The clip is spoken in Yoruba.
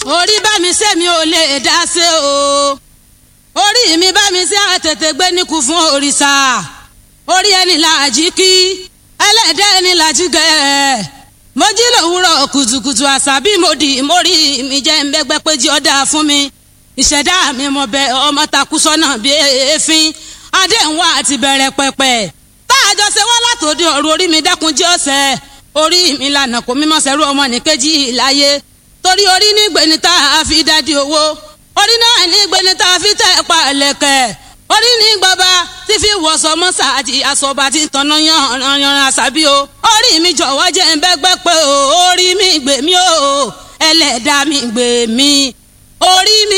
orí bá mi ṣe mi ò lè dá ṣe o orí mi bá mi ṣe àtètè gbé níkù fún òrìṣà orí ẹni làjí kí ẹlẹ́dẹ̀ ẹni làjí gẹ̀ mo jí lòwúrọ̀ kùtùkùtù àṣà bí mo dì mórí mi jẹ́ ń bẹ́gbẹ́ pé jí ọ̀dà fún mi ìṣẹ̀dá mi mo bẹ ọmọ takú sọ́nà bí èéfín adéhùn àti bẹ̀rẹ̀ pẹ̀pẹ̀ tá a jọ ṣe wọ́n látòdì ọ̀rọ̀ orí mi dẹ́kun jí ọ̀sẹ̀ orí mi lànà kò mímọ́ sẹ́rú ọmọ nìkejì láyé torí orí ní gbẹni tá a fi dádì owó orí náà ní gbẹni tá a fi tẹ̀ pa ẹ̀lẹ́kẹ̀ orí ní gbọba tí fi wọ̀sọ̀ mọ́sà àti àsọ̀bà tí tọ̀nà yanran àṣàbí o orí mi jọ̀wọ́ jẹ́ ń bẹ́gbẹ́ pé o orí mi gbè mí o ẹlẹ́dàá mi gbè mí orí mi.